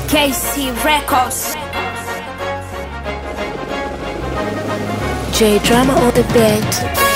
KC Records. J Drama on the beat.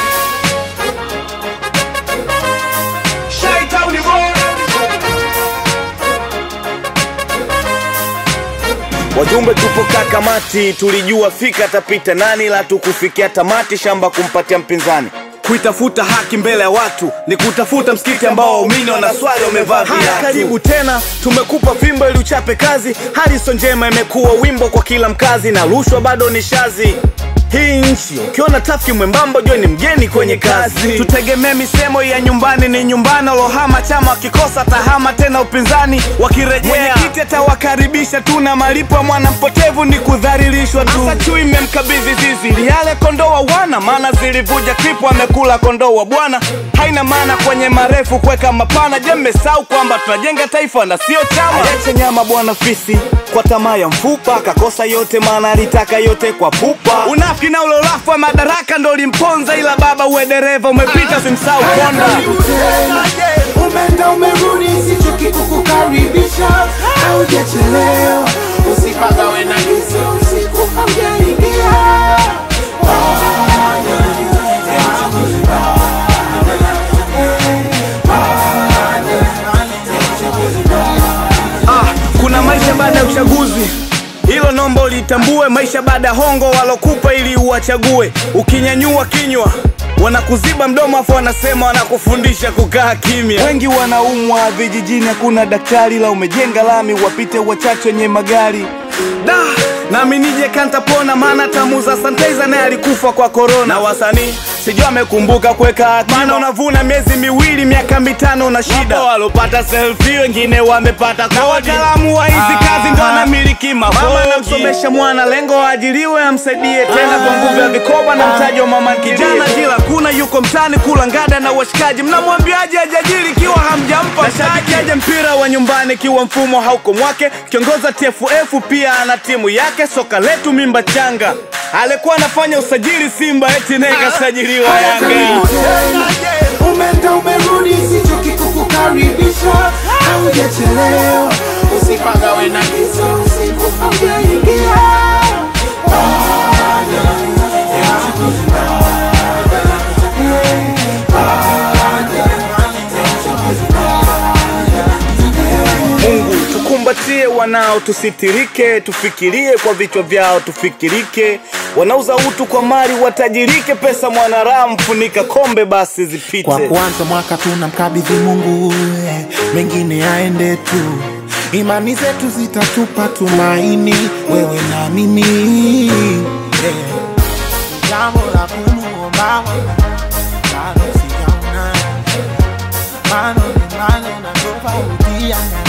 Wajumbe tupo kakamati, tulijua fika tapita nani, la tukufikia tamati, shamba kumpatia mpinzani. Kuitafuta haki mbele ya watu ni kutafuta msikiti ambao waumini wanaswali wamevaa viatu. Karibu tena, tumekupa fimbo ili uchape kazi. Hariso njema imekuwa wimbo kwa kila mkazi, na rushwa bado ni shazi hii nchi ukiona tafiki mwembamba jua ni mgeni kwenye kazi. Tutegemee misemo ya nyumbani ni nyumbani, alohama chama wakikosa tahama tena upinzani wakirejea, mwenyekiti atawakaribisha tu na malipo ya mwana mpotevu ni kudhalilishwa tu. Asa chui imemkabidhi zizi liale kondoo wa wana, maana zilivuja kripu amekula kondoo wa bwana. Haina maana kwenye marefu kuweka mapana. Je, mmesahau kwamba tunajenga taifa na sio chama? Aliacha nyama bwana fisi kwa tamaa ya mfupa, akakosa yote maana alitaka yote kwa pupa. Unafiki na ule ulafu wa madaraka ndo ulimponza, ila baba uwe dereva umepita, simsahau konda. Umeenda umerudi, sichoki kukukaribisha, haujachelewa, usipagawe na giza, usiku haujaingia. Ah, kuna maisha baada ya uchaguzi hilo nomba ulitambue, maisha baada ya hongo walokupa ili uwachague. Ukinyanyua kinywa wanakuziba mdomo, afu wanasema wanakufundisha kukaa kimya. Wengi wanaumwa vijijini, hakuna daktari, la umejenga lami wapite wachache wenye magari da nami nije kantapona, maana tamuza sanitizer naye alikufa kwa korona. Na wasanii sijui amekumbuka kuweka akiba, maana unavuna miezi miwili, miaka mitano na shida. Wapo walopata selfie, wengine wamepata kodi, na wataalamu wa hizi kazi ndo wanamiliki mabodi. Mama namsomesha mwana, lengo aajiriwe, amsaidie tena kwa nguvu ya vikoba na mtaji wa mama kijana. Jila kuna yuko mtani kula ngada na washikaji, mnamwambiaje ajajiri ikiwa hamjampa mtaji? Aje mpira wa nyumbani ikiwa mfumo hauko mwake, kiongoza TFF pia ana timu yake. Soka letu mimba changa, alikuwa anafanya usajili Simba eti naye kasajiliwa Yanga. Karibu tena, umeenda umerudi, sichoki kukukaribisha, haujachelewa, usipagawe na giza, usiku haujaingia. Mungu tukumbatie wanao, tusitirike, tufikirie kwa vichwa vyao, tufikirike. Wanauza utu kwa mali, watajirike. Pesa mwanaramu, funika kombe basi zipite. Kwa kuanza mwaka tunamkabidhi Mungu, eh, mengine yaende tu. Imani zetu zitatupa tumaini, wewe na mimi. eh. Jambo la kumuomba Mola, bado sijaona. Mano ni mano na tofautia